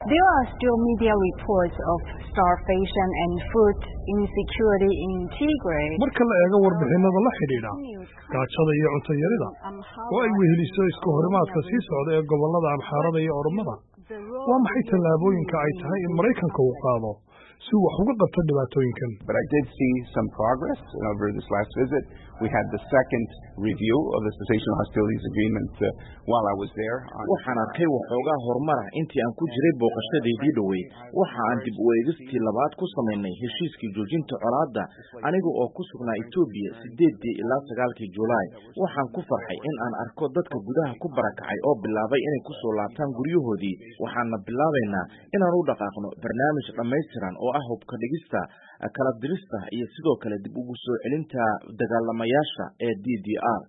There are still media reports of starvation and food insecurity in Tigray. marka la eego warbixinada la xidhiidha gaajada iyo cunto yarida oo ay weheliso isku horimaadka sii socda ee gobollada amxaarada iyo oromada waa maxay tallaabooyinka ay tahay in maraykanka uu qaado si uu wax uga qabto dhibaatooyinkan But I did see some progress over this last visit. We had the second review of the cessation of hostilities agreement uh, while I was there. On waxaan arkay waxoogaa horumar ah intii aan ku jiray booqashadeedii dhoweyd waxa aan dib u eegistii labaad ku samaynay heshiiskii joojinta colaadda aniga oo ku sugnaa etoobiya sideedii ilaa sagaalkii julaay waxaan ku farxay in aan arko dadka gudaha ku barakacay oo bilaabay inay ku soo laabtaan guryahoodii waxaana bilaabaynaa inaan u dhaqaaqno barnaamij dhammaystiran oo ah hubka dhigista kala dirista iyo sidoo kale dib ugu soo celinta dagaalamayaasha ee d d r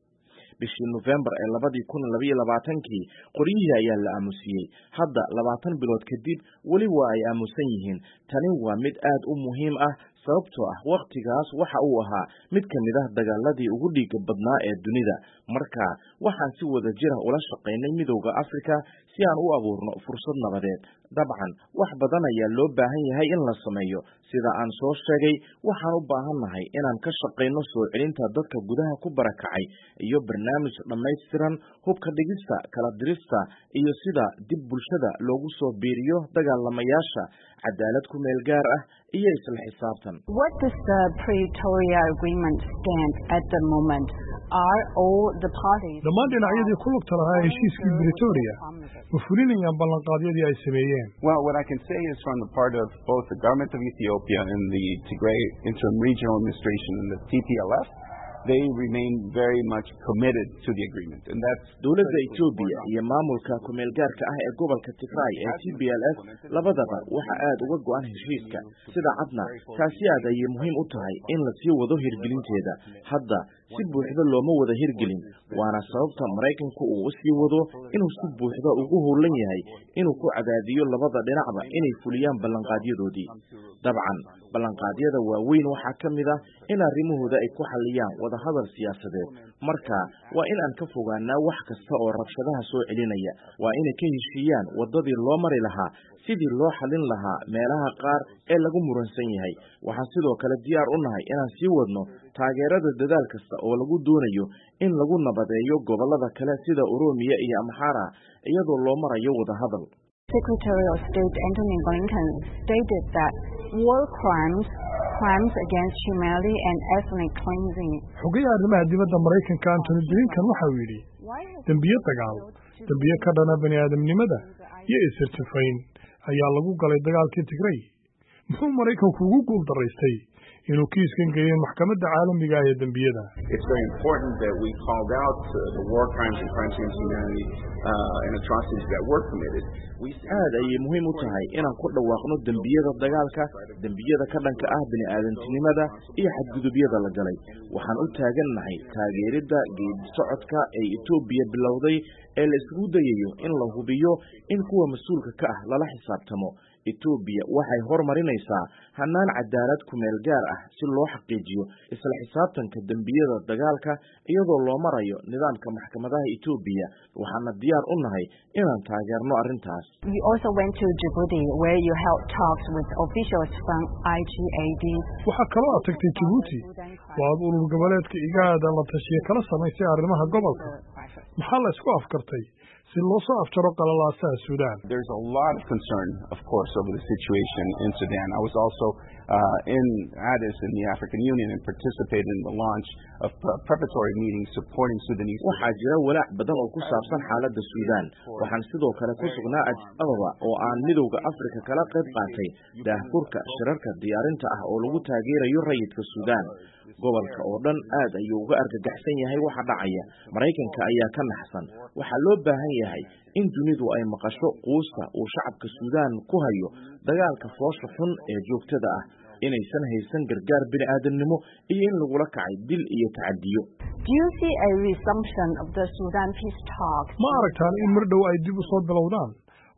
bishii nofembar ee labadii kun labaiyo labaatankii qoryihii ayaa la aamusiyey hadda labaatan bilood kadib weli waa ay aamusan yihiin tani waa mid aad u muhiim ah sababtoo ah wakhtigaas waxa uu ahaa mid ka mid ah dagaaladii ugu dhiiga badnaa ee dunida marka waxaan si wada jira ula shaqaynay midowda afrika si aan u abuurno fursad nabadeed dabcan wax badan ayaa loo baahan yahay in la sameeyo sida aan soo sheegay waxaan u baahannahay inaan ka shaqayno soo celinta dadka gudaha ku barakacay iyo barnaamij dhammaystiran hubka dhigista kala dirista iyo sida dib bulshada loogu soo biiriyo dagaalamayaasha cadaalad ku meel gaar ah iyo isla xisaabtan What does the Pretoria Agreement stand at the moment? Are all the parties dhammaan dhinacyadii ku lugta lahaa heshiiskii britoria ma fulinayaan ballanqaadyadii ay sameeyeen Well, what I can say is from the part of both the government of Ethiopia and the Tigray Interim Regional Administration and the TPLF, they remain very much committed to the agreement. And that's dowladda etoobiya iyo maamulka ku-meel gaarka ah ee gobolka tigray ee t b l f labadaba waxa aad uga go-an heshiiska sida cadna taasi aad ayay muhiim u tahay in la sii wado hirgelinteeda hadda si buuxda looma wada hirgelin waana sababta maraykanku uu usii wado inuu si buuxda ugu howlan yahay inuu ku cadaadiyo labada dhinacba inay fuliyaan ballanqaadyadoodii dabcan ballanqaadyada waaweyn waxaa ka mid ah in arrimahooda ay ku xalliyaan wadahadal siyaasadeed marka waa in aan ka fogaanaa wax kasta oo rabshadaha soo celinaya waa inay ka heshiiyaan waddadii loo mari lahaa sidii loo xallin lahaa meelaha qaar ee lagu muransan yahay waxaan sidoo kale diyaar u nahay inaan sii wadno taageerada dadaal kasta oo lagu doonayo in lagu nabadeeyo gobollada kale sida oroomiya iyo amxaara iyadoo loo marayo wadahadal Secretary of State Antony Blinken stated that war crimes, crimes against humanity and ethnic cleansing xogayaha arrimaha dibadda maraykanka antony blinkan waxa uu yidhi dembiyo dagaal dembiyo ka dhana bani aadamnimada iyo isirtifayn ayaa lagu galay dagaalkii tigray muxuu maraykanku ugu guul daraystay inuu kiiskan geeyo maxkamadda caalamiga ah ee dembiyada it's very important that we called out uh, the war crimes and crimes against humanity uh, and atrocities that were committed. We aad ayay muhiim u tahay inaan ku dhawaaqno dembiyada dagaalka dembiyada ka dhanka ah bini'aadantinimada iyo xadgudubyada la galay waxaan u taagannahay taageeridda geedi socodka ee etoobiya bilowday ee la isugu dayayo in la hubiyo in kuwa mas-uulka ka ah lala xisaabtamo etoobiya waxay hormarinaysaa hannaan cadaalad ku-meel gaar ah si loo xaqiijiyo isla xisaabtanka dembiyada dagaalka iyadoo loo marayo nidaamka maxkamadaha etoobiya waxaana diyaar u nahay inaan taageerno arrintaas You also went to Djibouti where you held talks with officials from IGAD. waxaa kaloo aad tagtay jabuuti oo aad urur goboleedka igaada la tashiye kala samaysay arrimaha gobolka maxaa la isku afkartay si loo soo afjaro qalalaasaha suudaan There's a lot of concern, of course, over the situation in Sudan. I was also uh, in Addis in the African Union and participated in the launch of pre- preparatory meetings supporting Sudanese. waxaa jira walaac badan oo ku saabsan xaaladda suudaan waxaan sidoo kale ku sugnaa adis ababa oo aan midowda afrika kala qayb qaatay daahfurka shirarka diyaarinta ah oo lagu taageerayo rayidka suudaan gobolka oo dhan aad ayuu uga argagaxsan yahay waxa dhacaya maraykanka ayaa ka naxsan waxaa loo baahan yahay in dunidu ay maqasho quusta uu shacabka suudaan ku hayo dagaalka foosha xun ee joogtada ah inaysan haysan gargaar bini'aadamnimo iyo in lagula kacay dil iyo tacadiyo Do you see a resumption of the Sudan peace talks? ma aragtaan in mar dhow ay dib u soo bilowdaan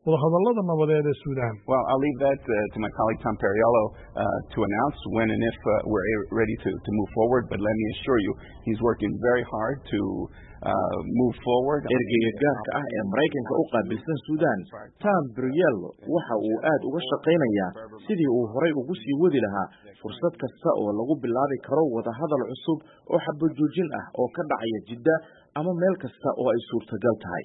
wadahadallada nabadeed ee suudaan Well, I'll leave that uh, to my colleague Tom Perriello uh, to announce when and if uh, we're a- ready to, to move forward. But let me assure you, he's working very hard to uh, move forward. ergeyga gaarka ah ee maraykanka u qaabilsan suudaan tom briello waxa uu aad uga shaqaynayaa sidii uu horay ugu sii wadi lahaa fursad kasta oo lagu bilaabi karo wadahadal cusub oo xabajoojin ah oo ka dhacaya jidda ama meel kasta oo ay suurtagal tahay